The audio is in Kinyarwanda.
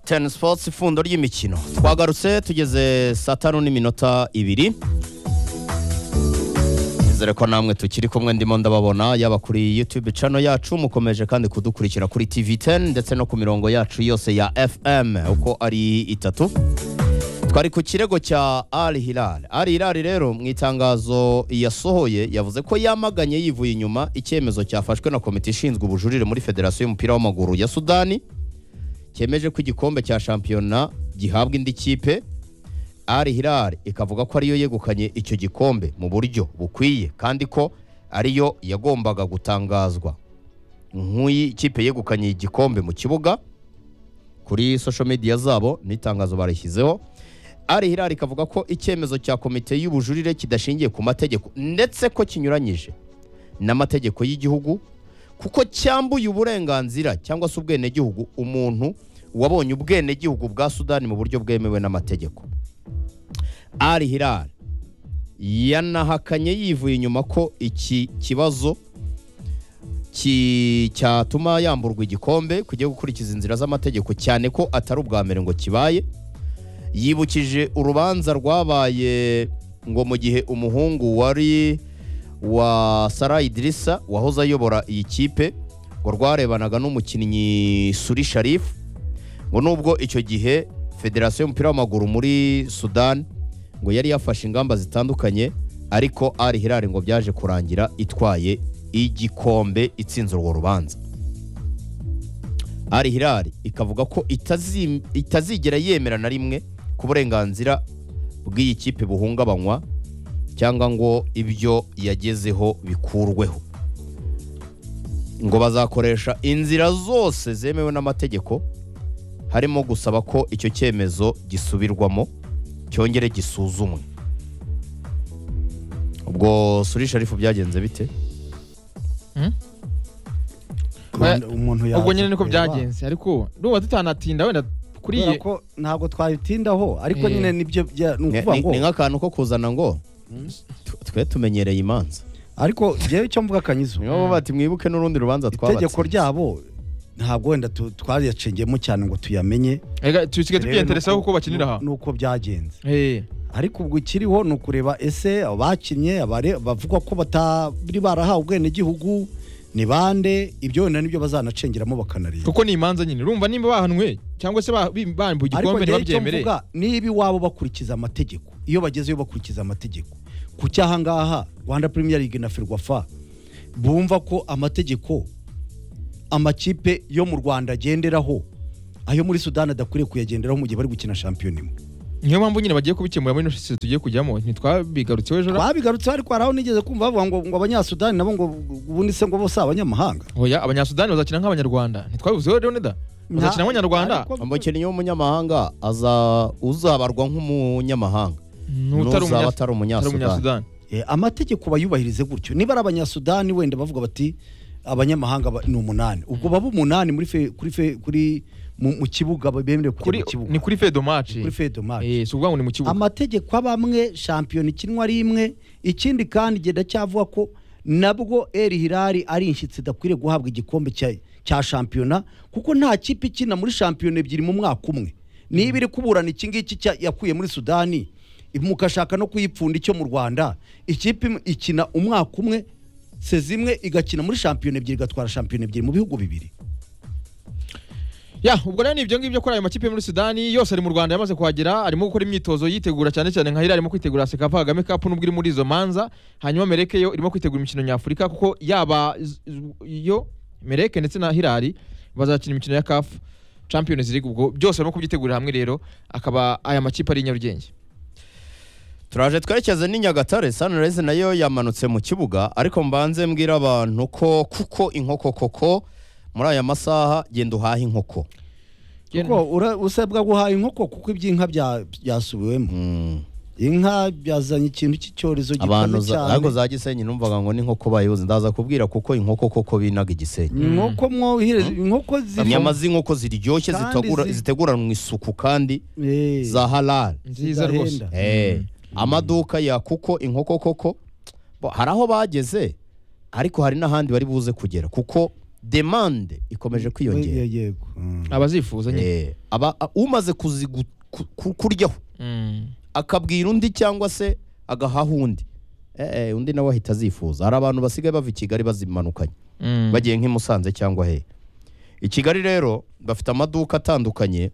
teni sipotsi ifundo ry'imikino twagarutse tugeze saa tanu n'iminota ibiri nizere ko namwe tukiri kumwe ndimo ndababona yaba kuri yutube cano yacu mukomeje kandi kudukurikira kuri tv 10 ndetse no ku mirongo yacu yose ya fm uko ari itatu twari ku kirego cya ari hilal ari hilal rero mu itangazo yasohoye yavuze ko yamaganye yivuye inyuma icyemezo cyafashwe na komite ishinzwe ubujurire muri federasiyo y'umupira w'amaguru ya sudani cyemeje ko igikombe cya shampiyona gihabwa indi kipe ari hilal ikavuga ko ariyo yegukanye icyo gikombe mu buryo bukwiye kandi ko ariyo yagombaga gutangazwa nk'uyi kipe yegukanye igikombe mu kibuga kuri social media zabo n'itangazo barishyizeho ari hilal ikavuga ko icyemezo cya komite y'ubujurire kidashingiye ku mategeko ndetse ko kinyuranyije n'amategeko y'igihugu kuko cyambuye uburenganzira cyangwa se ubwenegihugu umuntu wabonye ubwenegihugu bwa sudani mu buryo bwemewe n'amategeko ari hilal yanahakanye yivuye inyuma ko iki kibazo ki- cyatuma yamburwa igikombe kujya gukurikiza inzira z'amategeko cyane ko atari ubwa mbere ngo kibaye yibukije urubanza rwabaye ngo mu gihe umuhungu wari wa Salah Idrissa wahoze ayobora iyi kipe ngo rwarebanaga n'umukinnyi Suri Sharif ngo nubwo icyo gihe federasiyo y'umupira w'amaguru muri Sudan ngo yari yafashe ingamba zitandukanye ariko Al Hilal ngo byaje kurangira itwaye igikombe itsinze urwo rubanza Al Hilal ikavuga ko itazi- itazigera yemera na rimwe ku burenganzira bw'iyi kipe buhungabanywa cyangwa ngo ibyo yagezeho bikurweho ngo bazakoresha inzira zose zemewe n'amategeko harimo gusaba ko icyo cyemezo gisubirwamo cyongere gisuzumwe ubwo suri sharifu byagenze bite Rwanda- umuntu yapfa ubwo nyine niko kureba. byagenze ariko nuba tutanatinda wenda kubera kuriye ko ntabwo twabitindaho ariko Eh. nyine nibyo bya- ni Ni- ukuvuga ni ngo ni nk'akantu ko kuzana ngo tw- twe tumenyereye imanza ariko njyewe icyo mvuga kanyizo niyo baba bati mwibuke n'urundi rubanza twabatse itegeko ryabo ntabwo wenda tu- twariyacengeyemo cyane ngo tuyamenye Ega, tusigaye Rero tukiyenteresaho nuko- kuko bakinira aha nuko byagenze Eh, ariko ubwo ikiriho ni ukureba ese abakinnye abare- bavugwa ko batari barahawe ubwenegihugu ni bande ibyo wenda nibyo bazanacengeramo bakanareba kuko ni imanza nyine urumva nimba bahanwe cyangwa se ba- bi- bambuwe ariko igikombe njyewe icyo ntibabyemere mvuga niba iwabo bakurikiza amategeko iyo bagezeyo bakurikiza amategeko ku cyahangaha rwanda premier league na ferwafa bumva ko amategeko amakipe yo mu rwanda agenderaho ayo muri sudani adakwiriye kuyagenderaho mu gihe bari gukina shampiyona imwe niyo mpamvu nyine bagiye kubikemura muri ino sisi tugiye kujyamo ntitwabigarutseho ejo ra- twabigarutseho ariko hari aho nigeze kumva bavuga ngo ngo abanyasudani nabo ngo ubundi se ngo bose ari abanyamahanga oya abanyasudani bazakina nk'abanyarwanda ntitwabivuzeho rero neda bazakina nk'abanyarwanda Ariko- umukinnyi w'umunyamahanga aza uzabarwa nk'umunyamahanga n'uzaba n'utari umunya- atari utari umunyasudani umunyasudani Eh, amategeko bayubahirize gutyo niba ari abanyasudani wenda bavuga bati abanyamahanga ba- ni umunani ubwo baba umunani muri fe, kuri fe, kuri mu, mu kibuga ba- bemerewe kujya Kuri- mu kibuga ni kuri fedomaci kuri fedomaci si ukuvuga ngo ni mu kibuga amategeko aba amwe shampiyona ikinwa ari imwe ikindi kandi genda cyavuga ko nabwo eri hirari ari inshyitsi idakwiriye guhabwa igikombe cya, cya shampiyona kuko nta kipe ikina muri shampiyona ebyiri mu mwaka umwe niba iri kuburana iki ngiki cya- yakuye muri sudani mukashaka no kuyipfunda icyo mu rwanda ikipe imwe ikina umwaka umwe se zimwe igakina muri shampiyona ebyiri igatwara shampiyona ebyiri mu bihugu bibiri ya ubwo rero ni ibyo ngibyo kuri ayo makipe yo muri sudani yose ari mu rwanda yamaze kuhagera arimo gukora imyitozo yitegura cyane cyane nka hiriya arimo kwitegura sekafa kagame kapu n'ubwo iri muri izo manza hanyuma mereke yo irimo kwitegura imikino nyafurika kuko yaba iz- yo mereke ndetse na hirari bazakina imikino ya kafu champions league ubwo byose barimo kubyitegurira hamwe rero akaba aya makipe ari i nyarugenge turaje twerekeze n'i nyagatare sanirezi nayo yamanutse mu kibuga ariko mbanze mbwira abantu ko kuko inkoko koko muri aya masaha genda uhahe inkoko kuko ura- usabwa guhaha inkoko kuko iby'inka bya- byasubiwemo Mm. inka byazanye ikintu cy'icyorezo abantu gikomeye za- ariko cyane za gisenyi numvaga ngo n'inkoko bayoze ndaza kubwira kuko inkoko koko binaga igisenyi inkoko mwohere inkoko ziri inyama z'inkoko ziryoshye Kandi zitegura- zi- ziteguranwa isuku kandi Eh, za halal nziza rwose zidahenda. Eh, amaduka ya kuko inkoko koko bo, hari aho bageze ariko hari n'ahandi bari buze kugera kuko demande ikomeje kwiyongera Ye- yego Mm. abazifuza nyine Eh, aba a- umaze kuzigu- ku- ku- kuryaho Mm. akabwira undi cyangwa se agahaha undi Eh, eh, undi nawe ahita azifuza hari abantu basigaye bava i kigali bazimanukanye Mm. bagiye nk'i musanze cyangwa he i kigali rero bafite amaduka atandukanye